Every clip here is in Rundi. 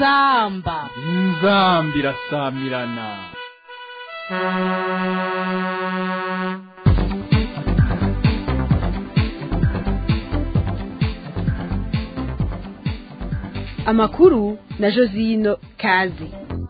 inzamba inzambi irasamirana amakuru na josino kazi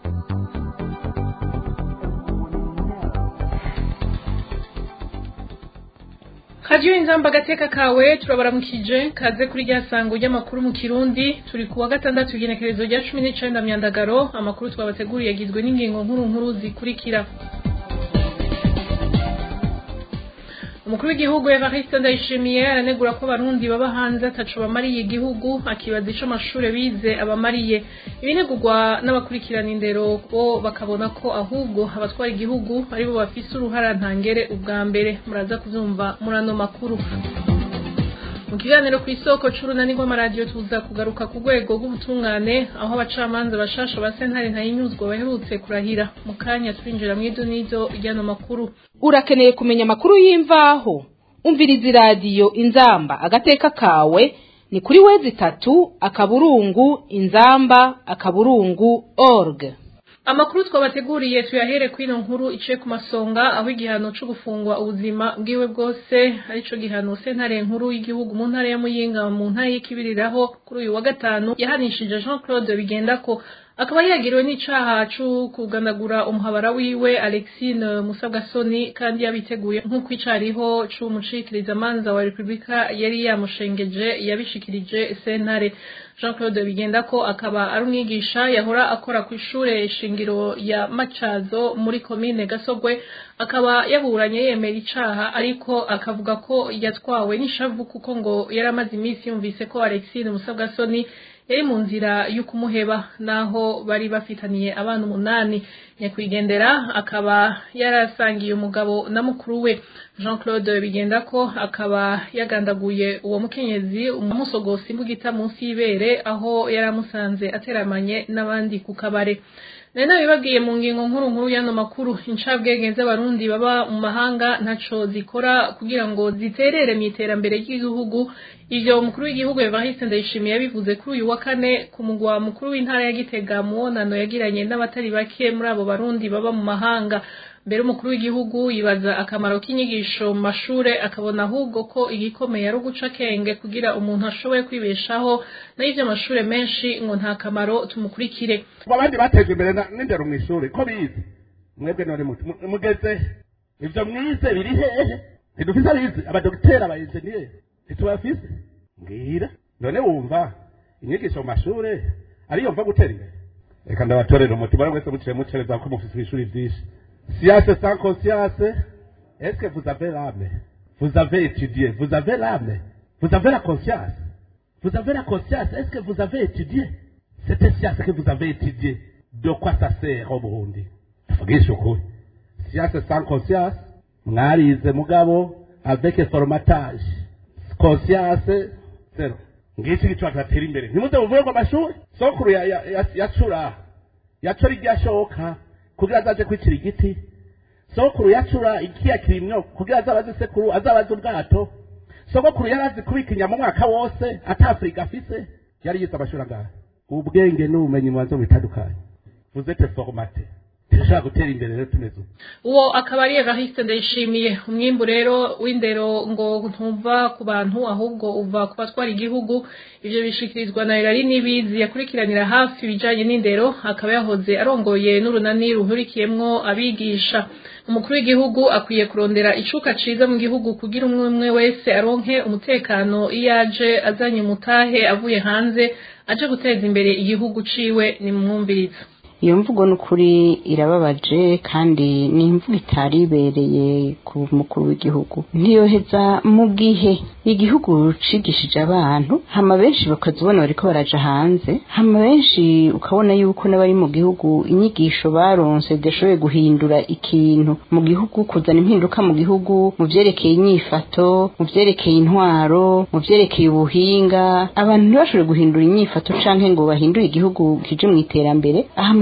radiyo inzamba agateka kawe turabaramukije kaze kuri rya sango ry'amakuru mu kirundi turi ku wa gatandatu igenekerezo rya cumi n'icenda myandagaro amakuru twabateguriye agizwe n'ingingo nkuru nkuru zikurikira umukuru w'igihugu evariste ndayishimiye aranegura ko abarundi baba hanze ataco bamariye igihugu akibaza ico amashure bize abamariye ibinegurwa n'abakurikirana indero bo bakabona ko ahubwo abatwara igihugu aribo bafise uruhara ntangere ubwa mbere muraza kuvyumva muri ano makuru mu kiganiro ku isoko c'urunani rw'amaradiyo tuza kugaruka ku rwego rw'ubutungane aho abacamanza bashasha ba sentare ntayinyuzwa baherutse kurahira mu kanya turinjira mw'ido n'ido ry'ano makuru urakeneye kumenya amakuru y'imvaho umviriza iradiyo inzamba agateka kawe ni kuri wezi itatu akaburungu inzamba akaburungu org amakuru twabateguriye tuyahere kuri ino nkuru iciye ku masonga aho igihano co gufungwa ubuzima bwiwe bwose arico gihano sentare nkuru y'igihugu mu ntara ya muyinga mu ntara y'ikibiriraho kuri uyu wa gatanu yahanishije jean claude bigendako akaba yagiriwe n'icaha co kuganagura umuhabara wiwe alexine musabwasoni kandi yabiteguye nk'uko icariho c'umucikirizamanza wa repubulika yari yamushengeje yabishikirije sentare jean claude bigendako akaba ari umwigisha yahora akora ku ishure shingiro ya macazo muri komine gasogwe akaba yaburanye yemera icaha ariko akavuga ko yatwawe n'ishavu kuko ngo yari amaze iminsi yumvise ko alexine musabwasoni yari mu nzira yo kumuheba naho bari bafitaniye abana umunani nyakwigendera akaba yarasangiye umugabo na mukuru we jean claude bigendako akaba yagandaguye uwo mukenyezi umusogosi imbugita munsi y'ibere aho yari amusanze ateramanye n'abandi ku kabare nari nabibabwiye mu ngingo nkuru nkuru y'ano makuru incabwenge z'abarundi baba mu mahanga ntaco zikora kugira ngo ziterere mu iterambere ry'igihugu ivyo umukuru w'igihugu evariste ndayishimiye yabivuze kuri uyu wa kane ku mugwa mukuru w'intara ya gitega muwonano yagiranye n'abatari bake muri abo barundi baba mu mahanga mbere umukuru w'igihugu yibaza akamaro k'inyigisho mu mashure akabona ahubwo ko igikomeye ari uguca akenge kugira umuntu ashoboye kwibeshaho nayo ivyo amashure menshi ngo nta kamaro tumukurikire abandi bateje imbere n'indero mu ishuri ko bize mwebwe none mugeze ivyo mwize biri hehe ntidufise abize abadogiteri abayenjeniyeri ntitubafise mbwira none wumva inyigisho mu mashure ariyo mva gutera imbere reka ndabatorera umutima wese muciye mucereza ko mufise ishuri vyinshi Science sans conscience, est-ce que vous avez l'âme Vous avez étudié, vous avez l'âme, vous avez la conscience. Vous avez la conscience, est-ce que vous avez étudié Cette science que vous avez étudiée, de quoi ça sert au Burundi Tuvugishe ukuri. Science sans conscience, mwarize mugabo avec formatage. Conscience, zero. ngiki gicu atatera imbere ntimuze muvuye ngo amashuri sokuru yacura yacura iryashoka kugira azaje kwicira igiti sokuru yacura ikiya kirimyo kugira azabaze sekuru azabaze ubwato sogokuru yari azi kubika inyama umwaka wose atafurika afise yari yize amashuri angahe ubwenge n'ubumenyi mu bantu bitandukanye vous êtes formaté turashaka gutera imbere rero tumeze uwo akaba ari evariste ndayishimiye umwimbu rero w'indero ngo ntuva ku bantu ahubwo uva ku batwara igihugu ivyo bishikirizwa na Irari Nibizi yakurikiranira hafi ibijanye n'indero akaba yahoze arongoye n'urunani ruhurikiyemwo abigisha umukuru w'igihugu akwiye kurondera icuka ciza mu gihugu kugira umwe umwe wese aronke umutekano iyo aje azanye umutahe avuye hanze aje guteza imbere igihugu ciwe ni mwumviriza iyo mvugo n'ukuri irababaje kandi ni imvugo itari ibereye ku mukuru w'igihugu ntiyoheza mu gihe igihugu cigishije abantu hama benshi bakazibona bariko baraja hanze hama benshi ukabona yuko n'abari mu gihugu inyigisho baronse zidashoboye guhindura ikintu mu gihugu kuzana impinduka mu gihugu mu vyerekeye inyifato mu vyerekeye intwaro mu vyerekeye ubuhinga abantu ntibashobore guhindura inyifato canke ngo bahindure igihugu kije mu iterambere aha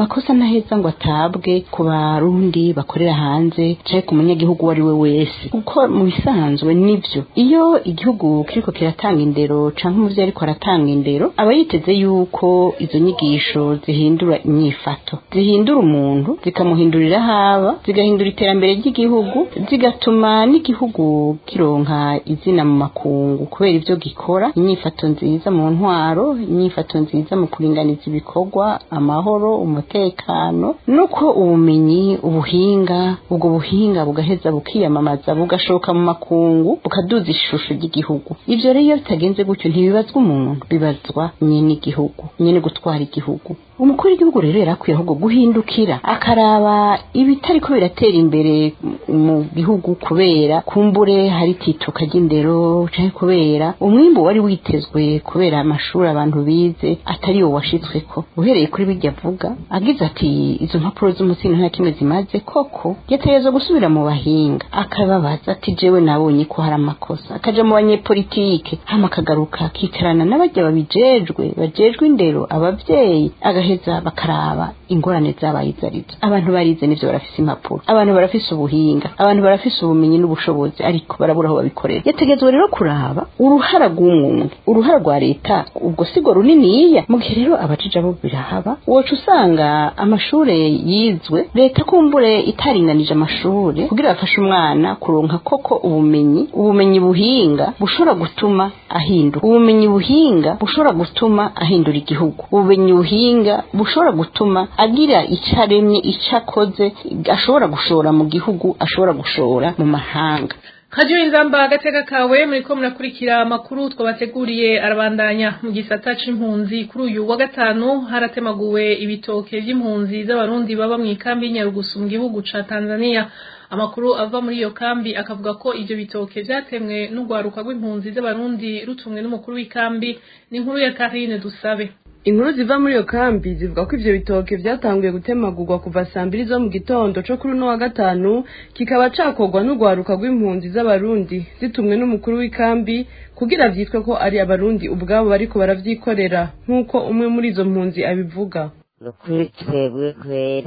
makosa ntaheza ngo atabwe ku barundi bakorera hanze canke ku munyagihugu uwo ari we wese kuko mu bisanzwe nivyo iyo igihugu kiriko kiratanga indero canke umuvyeyi ariko aratanga indero aba yiteze yuko izo nyigisho zihindura inyifato zihindura umuntu zikamuhindurira haba zigahindura iterambere ry'igihugu zigatuma n'igihugu kironka izina mu makungu kubera ivyo gikora inyifato nziza mu ntwaro inyifato nziza mu kuringaniza ibikorwa amahoro umutekano nuko ubumenyi ubuhinga ubwo buhinga bugaheza bukiyamamaza bugashoka mu makungu bukaduza ishusho ry'igihugu ivyo rero iyo bitagenze gutyo ntibibazwa umuntu bibazwa nyene igihugu nyene gutwara igihugu umukuru w'igihugu rero yarakwiye ahubwo guhindukira akaraba ibitariko biratera imbere mu gihugu kubera kumbure hari tituka ry'indero canke kubera umwimbu wari witezwe kubera amashuri abantu bize atari wo washitsweko uhereye kuri birya avuga agize ati izo mpapuro z'umutsino nta kimwe zimaze koko yategerezwa gusubira mu bahinga akababaza ati jewe nabonye ko hari amakosa akaja mu banyepolitike hama akagaruka akicarana n'abarya babijejwe bajejwe indero abavyeyi agaheza bakaraba ingorane zabaye izo arizo abantu barize nivyo barafise impapuro abantu barafise ubuhinga abantu barafise ubumenyi n'ubushobozi ariko barabura aho babikorera yategetswe rero kuraba uruhara rw'umwumwe uruhara rwa leta ubwo sigo runiniya mu gihe rero abajije abo birahaba woca usanga amashure yizwe leta kumbure itaringanije amashure kugira bafashe umwana kuronka koko ubumenyi ubumenyi buhinga bushobora gutuma ahinduka ubumenyi buhinga bushobora gutuma ahindura igihugu ubumenyi buhinga bushobora gutuma agira icyo aremye icyo akoze ashobora gushora mu gihugu ashobora gushora mu mahanga Radio Inzamba agateka kawe muriko murakurikira amakuru twabateguriye arabandanya mu gisata c'impunzi kuri uyu wa gatanu haratemaguwe ibitoke vy'impunzi z'abarundi baba mu ikambi y'Inyarugusu mu gihugu ca Tanzania amakuru ava muri iyo kambi akavuga ko ivyo bitoke vyatemwe n'urwaruka rw'impunzi z'abarundi rutumwe n'umukuru w'ikambi ni inkuru ya Karine Dusabe inkuru ziva muri iyo kambi zivuga ko ivyo bitoke vyatanguye gutemagurwa kuva saa mbiri zo mu gitondo co kuri uno wa gatanu kikaba cakorwa n'urwaruka rw'impunzi z'abarundi zitumwe n'umukuru w'ikambi kugira vyitwe ko ari abarundi ubwabo bariko baravyikorera nk'uko umwe muri izo mpunzi abivuga nukuri twebwe kweri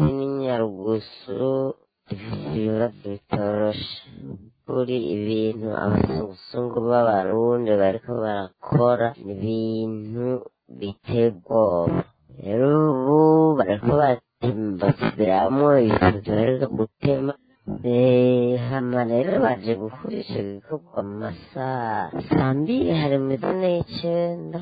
n'inyarugusu dufise ibibazo bitoroshe kuri ibintu abazungu b'abarundi bariko barakora ni ibintu biteye ubwoba rero ubu bariko basubiramwo ibintu duheruka gutema hama rero baje gukora ico gikorwa mu masaha saa mbiri hari mu zine y'icenda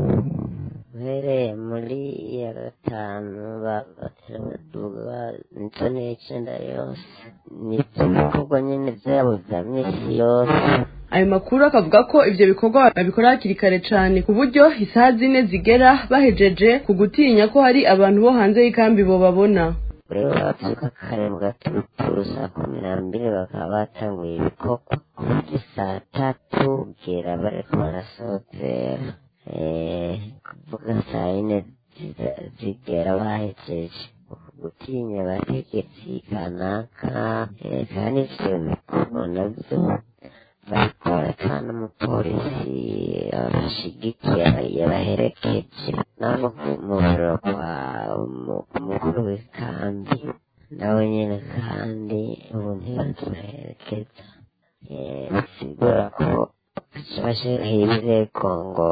uhereye muri ya gatanu bagatera baduga zone y'icenda yose nivyo bikorwa nyene vyabo vya misi yose ayo makuru akavuga ko ivyo bikorwa babikora hakiri kare cane ku buryo isaha zine zigera bahejeje ku gutinya ko hari abantu bo hanze y'ikambi bobabona rero bavyuka kare mu gaturuturu saa kumi na mbiri bakaba batanguye ibikorwa kuva saa tatu bwira bariko barasozera kuvuga saa yine zigera bahejeje gutinya abategetsi kanaka kandi ivyo bikorwa navyo barikora kandi umupolisi abashigikiye yabaherekeje nabo mu biro kwa umukuru w'ikambi nawe nyine kandi ubu ntibatuherekeza bisigura ko bashiraho ibirego ngo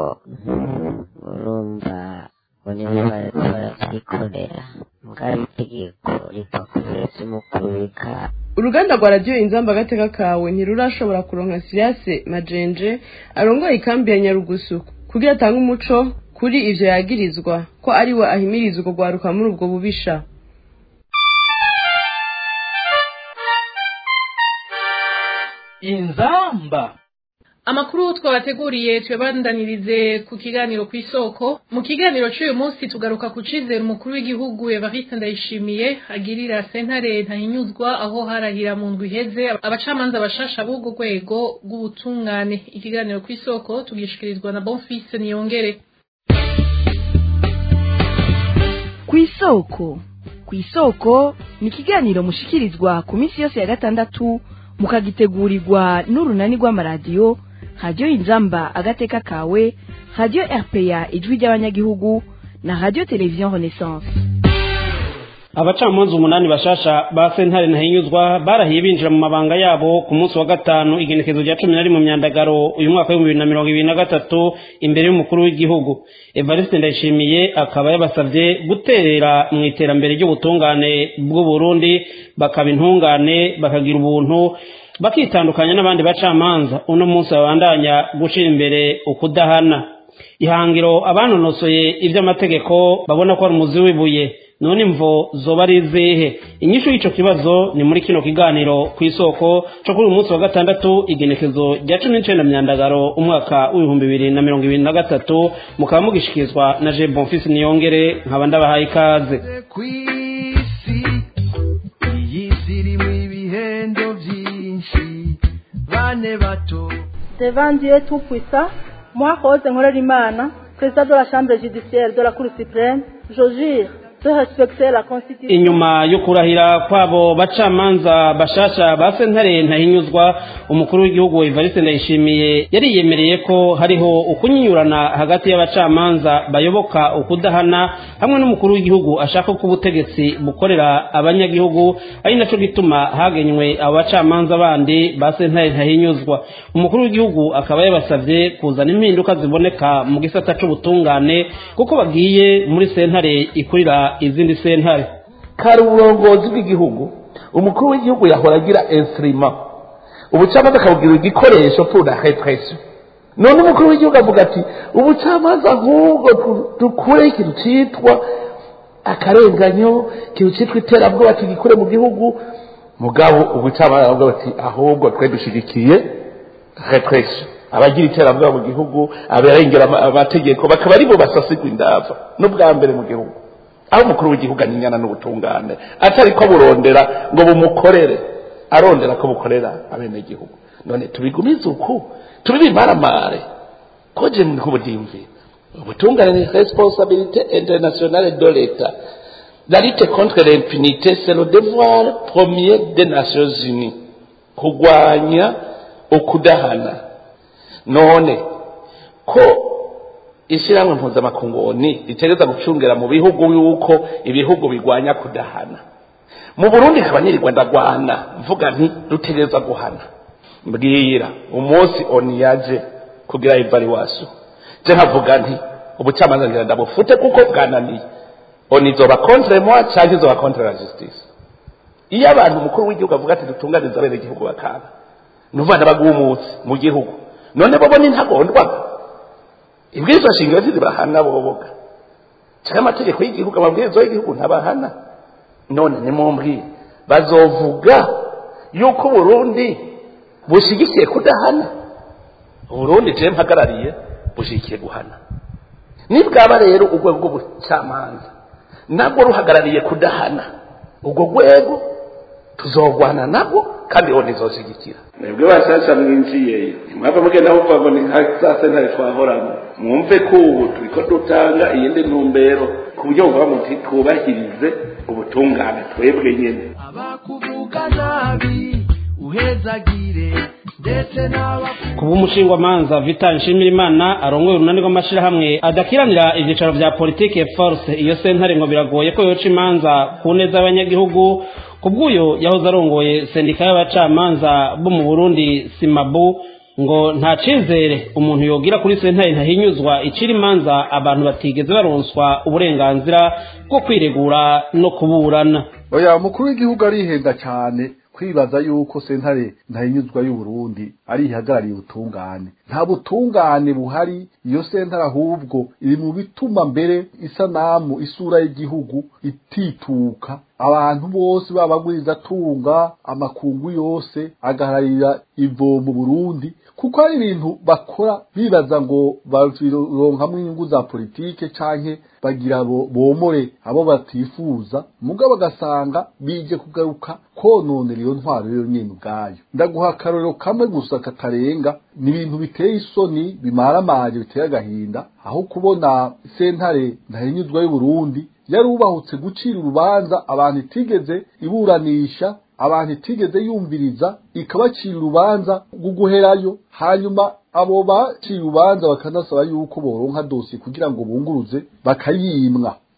urumva ngo nibo bariko baravyikorera mugabo itegeko riva ku biro vy'umukuru w'ikambi uruganda rwa radiyo inzamba agateka kawe ntirurashobora kuronka siriyase majenje arongoye ikambi ya nyarugusu kugira atange umuco kuri ivyo yagirizwa ko ari we ahimiriza urwo rwaruka muri ubwo bubisha inzamba amakuru twabateguriye tuyabandanirize ku kiganiro ku isoko mu kiganiro cy'uyu munsi tugaruka ku cizere umukuru w'igihugu Evariste Ndayishimiye agirira sentare ntahinyuzwa aho harahira mu ndwi iheze abacamanza bashasha b'ubwo rwego rw'ubutungane ikiganiro ku isoko tugishikirizwa na Bonfils Niyongere ku isoko ku isoko ni ikiganiro mushikirizwa ku minsi yose ya gatandatu mukagitegurirwa n'urunani rw'amaradiyo radiyo inzamba agateka kawe radiyo rpa ijwi ry'abanyagihugu na radiyo televiziyo renaissance abacamanza umunani bashasha ba sentare ntahinyuzwa barahiye binjira mu mabanga yabo ku munsi wa gatanu igenekezo rya cumi na rimwe mu myandagaro uyu mwaka w'ibihumbi bibiri na mirongo ibiri na gatatu imbere y'umukuru w'igihugu evariste ndayishimiye akaba yabasabye guterera mu iterambere ry'ubutungane bw'uburundi bakaba intungane bakagira ubuntu bakitandukanya n'abandi bacamanza uno munsi babandanya gucira imbere ukudahana ihangiro abanonosoye iby'amategeko babona ko ari umuzi w'ibuye none imvo zoba ari izihe inyishu y'ico kibazo ni muri kino kiganiro ku isoko co kuri uyu munsi wa gatandatu igenekezo rya cumi n'icenda myandagaro umwaka w'ibihumbi bibiri na mirongo ibiri na gatatu mukaba mugishikirizwa na je bonfisi niyongere nkaba ndabahaye ikaze kw'isi iyi si irimo ibihendo byinshi bane bato Devant Dieu Tout-Puissant, moi, Rose Nkorerimana, président de la Chambre judiciaire de la Cour suprême, je jure de respecter la Constitution. inyuma yo kurahira kwabo bacamanza bashasha ba sentare ntahinyuzwa umukuru w'igihugu evariste ndayishimiye yariyemereye ko hariho ukunyinyurana hagati y'abacamanza bayoboka ukudahana hamwe n'umukuru w'igihugu ashaka ko ubutegetsi bukorera abanyagihugu ari naco gituma hagenywe abo bacamanza bandi ba sentare ntahinyuzwa umukuru w'igihugu akaba yabasavye kuzana impinduka ziboneka mu gisata c'ubutungane kuko bagiye muri sentare ikurira izindi sentare kari uburongozi bw'igihugu umukuru w'igihugu yahora agira instrima ubucamanza akabubwira igikoresho pour la répression none umukuru w'igihugu avuga ati ubucamanza ahubwo tu- dukure ikintu citwa akarenganyo ikintu citwa iterabwoba tugikure mu gihugu mugabo ubucamanza aravuga bati ahubwo twe dushigikiye répression abagira iterabwoba mu gihugu abarengera ama- amategeko bakaba ari bo basasigwa indava n'ubwa mbere mu gihugu aho umukuru w'igihugu aninyana n'ubutungane atari ko burondera ngo bumukorere arondera ko bukorera abenegihugu none tubigumize uku tubibimaramare ko je nk'ubudimvi ubutungane ni responsabilité internationale de l'état la lutte contre l'impunité c'est le devoir premier des nations unies kurwanya ukudahana none ko ishyirahamwe mpuzamakungoni ritegereza gucungera mu bihugu yuko ibihugu bigwanya kudahana mu burundi nkaba nirirwa ndagwana mvuga nti dutegereza guhana mbwira umunsi oni yaje kugira evaluation je nkavuga nti ubucamanza ngira ndabufute kuko bwananiye oni izoba contre moi canke izoba contre la justice iyo abantu umukuru w'igihugu avuga ati dutunganiza bene igihugu bakanga nuvana bagumutse mu gihugu none bobo ni ntagondwaga ibwirizwa shingiro ntizibahana boboga cyangwa amategeko y'igihugu amabwiriza y'igihugu ntabahana none nimumbwire bazovuga yuko uburundi bushigikiye kudahana uburundi je mpagarariye bushigikiye guhana nibwaba rero urwego rw'ubucamanza nabwo ruhagarariye kudahana urwo rwego tuzogwana nabwo kandi ho nizoshyigikira mwebwe bashasha mwinjiyeyo ntimwava mugenda muvuga ngo ni nka za sentare twahoramo mwumve ko ubu turiko dutanga iyindi ntumbero ku buryo buvuga muti twubahirize ubutungane twebwe nyene abakuvuga nabi uhezagire ndetse n'aba kuba umushingwamanza vital nshimirimana arongoye urunani rw'amashyirahamwe adakiranira ibyicaro bya politike force iyo sentare ngo biragoye ko yoca imanza ku neza y'abanyagihugu ku bw'uyo yahoze arongoye sendika y'abacamanza bo mu burundi simabu ngo nta cizere umuntu yogira kuri sentare ntahinyuzwa icira imanza abantu batigeze baronswa uburenganzira bwo kwiregura no kuburana oya umukuru w'igihugu arihenda cyane kwibaza yuko sentare ntahinyuzwa y'uburundi ari ihagarariye ubutungane nta butungane buhari iyo sentare ahubwo iri mu bituma mbere isanamu isura y'igihugu itituka abantu bose b'abagwizatunga amakungu yose agahararira ivo mu burundi kuko hari ibintu bakora bibaza ngo baronkamwo inyungu za politike canke bagira bo bomore abo batifuza mugabo bagasanga bije kugaruka kononera iyo ntwaro yo nyene ubwayo ndaguha akarorero kamwe gusa katarenga ni ibintu biteye isoni bimaramaje biteye agahinda aho kubona sentare ntahinyuzwa y'uburundi yarubahutse gucira urubanza abantu itigeze iburanisha abantu itigeze yumviriza ikabacira urubanza rwo guherayo hanyuma abo baciye urubanza bakanasaba yuko boronka dosiye kugira ngo bunguruze bakayimwa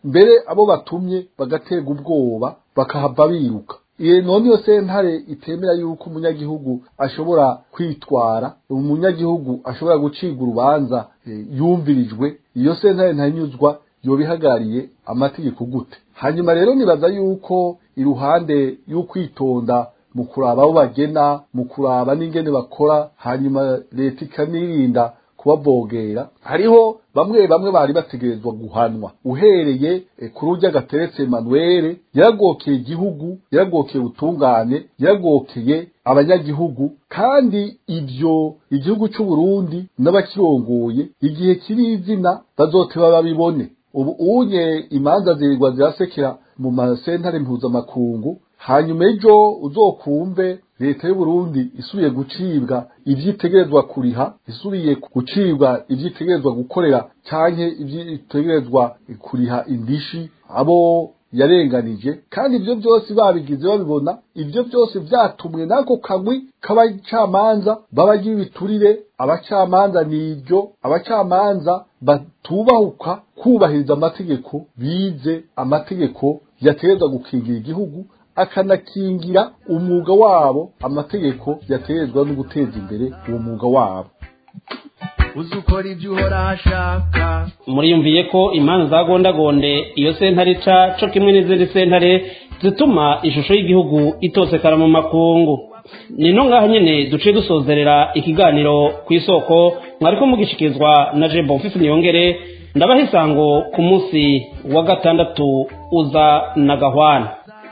mbere abo batumye bagaterwa ubwoba bakahava biruka iyo none iyo sentare itemera yuko umunyagihugu ashobora kwitwara umunyagihugu ashobora gucibwa urubanza yumvirijwe iyo sentare ntanyuzwa yoba ihagarariye amategeko gute hanyuma rero nibaza yuko iruhande y'ukwitonda mu kuraba abo bagena mu kuraba n'ingene bakora hanyuma leta ikanirinda kubavogera hariho bamwe bamwe bari bategerezwa guhanwa uhereye kuri urya gateretse Emmanuel yaragokeye igihugu yaragokeye ubutungane yaragokeye abanyagihugu kandi ibyo igihugu cy'u Burundi n'abakirongoye igihe kiri izina bazoteba babibone ubu unye imanza zirirwa zirasekera mu masentare mpuzamakungu hanyuma ejo uzokumve leta y'u Burundi isubiye gucibwa ivyitegerezwa kuriha isubiye gucibwa ivyitegerezwa gukorera canke ivyitegerezwa kuriha indishi abo yarenganije kandi ibyo byose babigize babibona ibyo byose vyatumwe n'ako kagwi k'abacamanza babagira ibiturire abacamanza nibyo abacamanza batubahuka kubahiriza amategeko bize amategeko yategerezwa gukingira igihugu akanakingira umwuga wabo amategeko yaterezwa no guteza imbere uwo mwuga wabo uzi ukora ibyo uhora ashaka muriyumviye ko imanza za gondagonde iyo sentare ica co kimwe n'izindi sentare zituma ishusho y'igihugu itosekara mu makungu ni no ngaho nyene duciye dusozerera ikiganiro ku isoko mwariko mugishikirizwa na jebo mfifi niyongere ndabaha isango ku munsi wa gatandatu uza na gahwana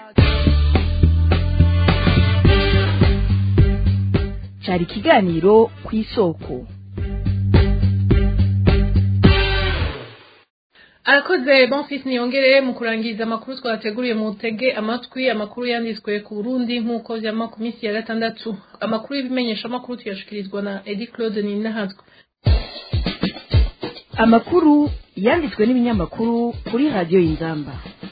cyari ikiganiro ku isoko arakoze bonfis niyongere mu kurangiza amakuru twateguriye mu tege amatwi amakuru yanditswe ku burundi nk'uko vyama ku minsi ya gatandatu amakuru y'ibimenyesha amakuru tuyashikirizwa na edi claude ninahazwe amakuru yanditswe n'ibinyamakuru kuri radiyo y'inzamba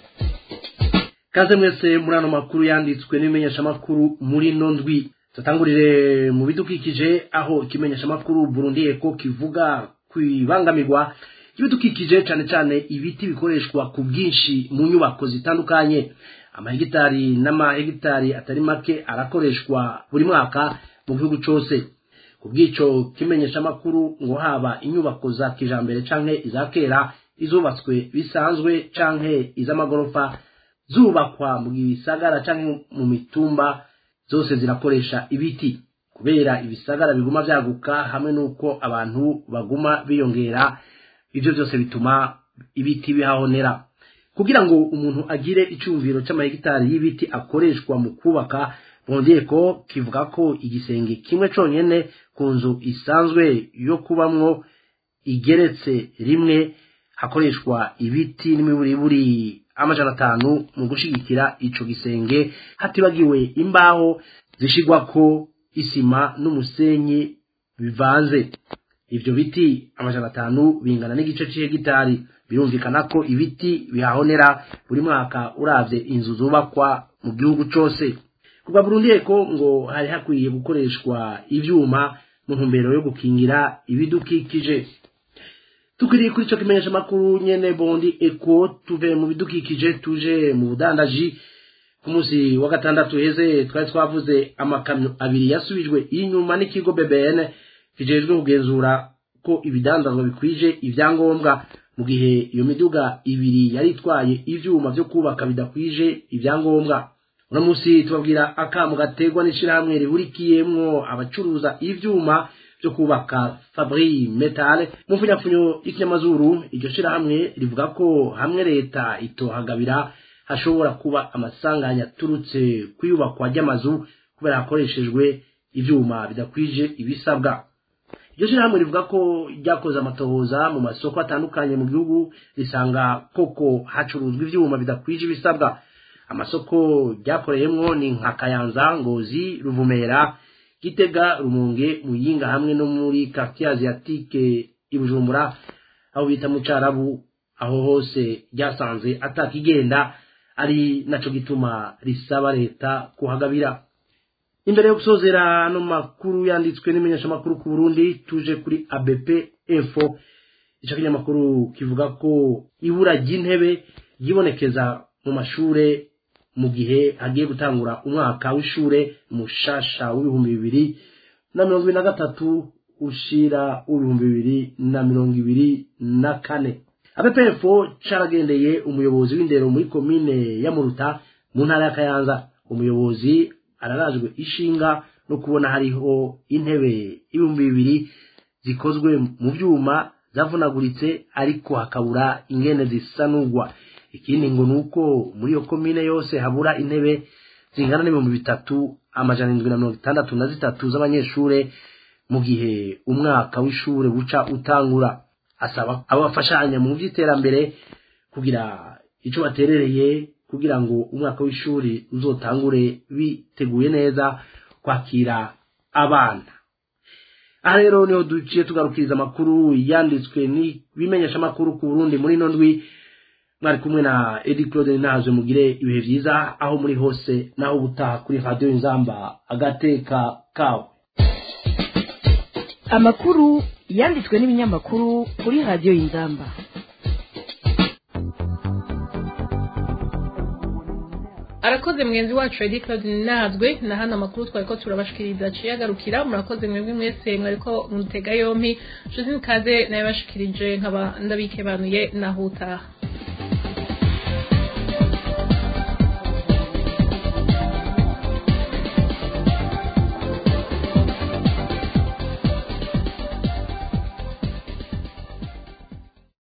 kaze mwese muri ano makuru yanditswe n'ibimenyeshamakuru muri no ndwi tutangurire mu bidukikije aho ikimenyeshamakuru burundi eko kivuga ku ibangamirwa ry'ibidukikije cyane cyane ibiti bikoreshwa ku bwinshi mu nyubako zitandukanye amahegitari n'amahegitari atari make arakoreshwa buri mwaka mu gihugu cyose ku bw'icyo kimenyeshamakuru ngo haba inyubako za kijambere canke iza kera izubatswe bisanzwe canke iz'amagorofa zubakwa mu bisagara canke mu mitumba zose zirakoresha ibiti kubera ibisagara biguma byaguka hamwe n'uko abantu baguma biyongera ibyo byose bituma ibiti bihahonera kugira ngo umuntu agire icyumviro cy'amahegitari y'ibiti akoreshwa mu kubaka bongeye ko kivuga ko igisenge kimwe cyonyine ku nzu isanzwe yo kubamwo igeretse rimwe hakoreshwa ibiti n'imiburiburi amajana atanu mu gushigikira ico gisenge hatibagiwe imbaho zishigwako isima n'umusenyi bivanze ivyo biti amajana atanu bingana n'igice c'ihegitari birumvikana ko ibiti bihahonera buri mwaka uravye inzu zubakwa mu gihugu cose kuva burundi eko ngo hari hakwiye gukoreshwa ivyuma mu ntumbero yo gukingira ibidukikije tukiri kuri ico kimenyesha makuru nyene bondi eko tuve mu bidukikije tuje mu budandaji ku munsi wa gatandatu heze twari twavuze amakamyo abiri yasubijwe inyuma n'ikigo BBN kijejwe kugenzura ko ibidandazwa bikwije ivyangombwa mu gihe iyo miduga ibiri yari itwaye ivyuma vyo kubaka bidakwije ivyangombwa uno munsi tubabwira akamu gategwa n'ishirahamwe rihurikiyemwo abacuruza ivyuma byo kubaka Fabri Metal mu mfunyapfunyo y'ikinyamazuru iryo shirahamwe rivuga ko hamwe leta itohagabira hashobora kuba amasanganya aturutse kuyubakwa ry'amazu kubera hakoreshejwe ivyuma bidakwije ibisabwa iryo shirahamwe rivuga ko ryakoze amatohoza mu masoko atandukanye mu gihugu risanga koko hacuruzwa ivyuma bidakwije ibisabwa amasoko ryakoreyemwo ni nka kayanza ngozi ruvumera gitega rumunge muyinga hamwe no muri quartier asiatique i bujumbura aho bita mu carabu aho hose ryasanze atakigenda ari naco gituma risaba leta kuhagabira imbere yo gusozera ano makuru yanditswe n'imenyeshamakuru ku burundi tuje kuri abp info ico kinyamakuru kivuga ko ibura ry'intebe ryibonekeza mu mashure mu gihe hagiye gutangura umwaka w'ishure mushasha w'ibihumbi bibiri na mirongo ibiri na gatatu ushira w'ibihumbi bibiri na mirongo ibiri na kane abepefo caragendeye umuyobozi w'indero muri komine ya muruta mu ntara ya kayanza umuyobozi ararajwe ishinga no kubona hariho intebe ibihumbi bibiri zikozwe mu vyuma zavunaguritse ariko hakabura ingene zisanurwa ikindi ngo nuko muri iyo komine yose habura intebe zingana n'ibihumbi bitatu amajana indwi na mirongo itandatu na zitatu z'abanyeshure mu gihe umwaka w'ishure buca utangura asaba abafashanya mu by'iterambere kugira ico baterereye kugira ngo umwaka w'ishuri uzotangure biteguye neza kwakira abana aha rero niho duciye tugarukiriza amakuru yanditswe n'ibimenyesha amakuru ku burundi muri ino ndwi mwari kumwe na edi claude ntazwe mugire ibihe byiza aho muri hose naho ubutaha kuri radiyo inzamba agateka kawe amakuru yanditswe n'ibinyamakuru kuri radiyo y'inzamba arakoze mugenzi wacu edi claude ninazwe na hano amakuru twari ko turabashikiriza aciye agarukira murakoze mwebwe mwese mwariko mutega yompi nshuti nikaze nayo bashikirije nkaba ndabikebanuye naho utaha